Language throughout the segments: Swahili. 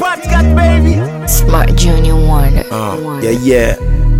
Smart cat baby. Smart Junior Wonder. Uh, yeah, yeah.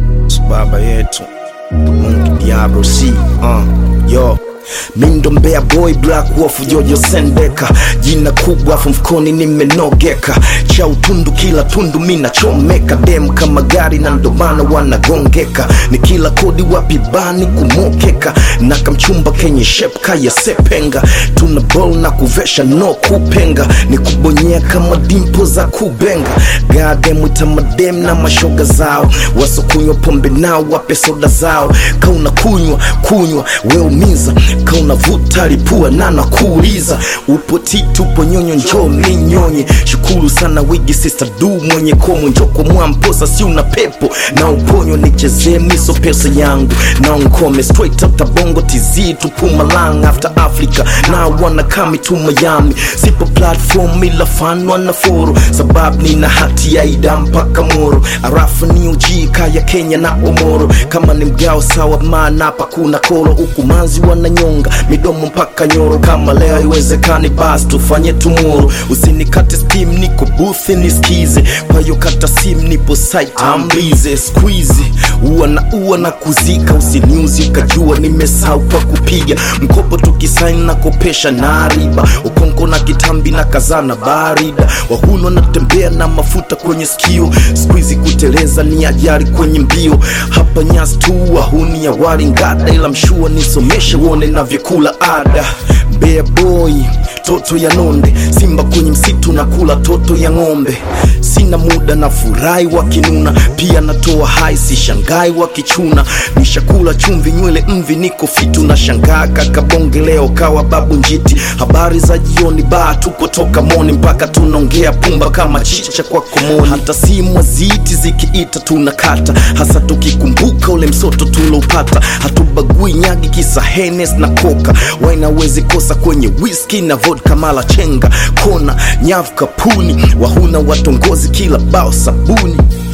Baba yetu Mungu Diablo C uh, yo Mindo Mbea boy black wolf Jojo Sendeka jina kubwa afu mfukoni nimenogeka cha utundu kila tundu mina chomeka dem kama gari na ndomana wanagongeka ni kila kodi wapi bani kumokeka na kamchumba kenye shep kaya sepenga tuna bol na kuvesha no kupenga ni kubonyea kama dimpo za kubenga gadem itamadem na mashoga zao wasokunywa pombe nao wape soda zao kauna kunywa kunywa weumiza kauna vuta lipua nana kuuliza upo titu upo nyonyo njoo minyonye shukuru sana wigi sister du mwenye komo njoko mwamposa si una pepo na uponyo nichezee miso pesa yangu na unkome straight up tabongo tz tupumalang after africa na wana kami tu miami sipo platform ila fanwa na foro sababu nina hati ya ida mpaka moro arafu ni uji kaya kenya na omoro kama ni mgao sawa maana hapa kuna koro huku manzi wananyonga midomo mpaka nyoro kama leo iwezekani basi tufanye tumoro usinikate steam niko booth nisikize kwa hiyo kata sim nipo site ambize squeeze ua na ua na kuzika usiniuzi ukajua nimesahau kwa kupiga mkopo tukisaini na kopesha na riba ukonko na kitambi na kazana barida wahuno natembea na mafuta kwenye skio squeeze kuteleza ni ajari kwenye mbio hapa nyasi tu wahuni ya wari ngada ila mshua nisomeshe uone na vyakula ada Bear boy toto ya nonde simba kwenye msitu na kula toto ya ng'ombe sina muda na furahi wakinuna pia natoa hai si shangai wakichuna nishakula chumvi nywele mvi niko fitu na shangaa kakabonge leo kawa babu njiti habari za jioni baa tuko toka moni mpaka tunaongea pumba kama chicha kwa komoni hata simu ziti zikiita tunakata hasa tukikumbuka ule msoto tuloupata hatubagui nyagi kisa henes na koka wainawezi kosa kwenye whisky na vodka mala chenga kona nyavu kapuni wahuna watongozi kila bao sabuni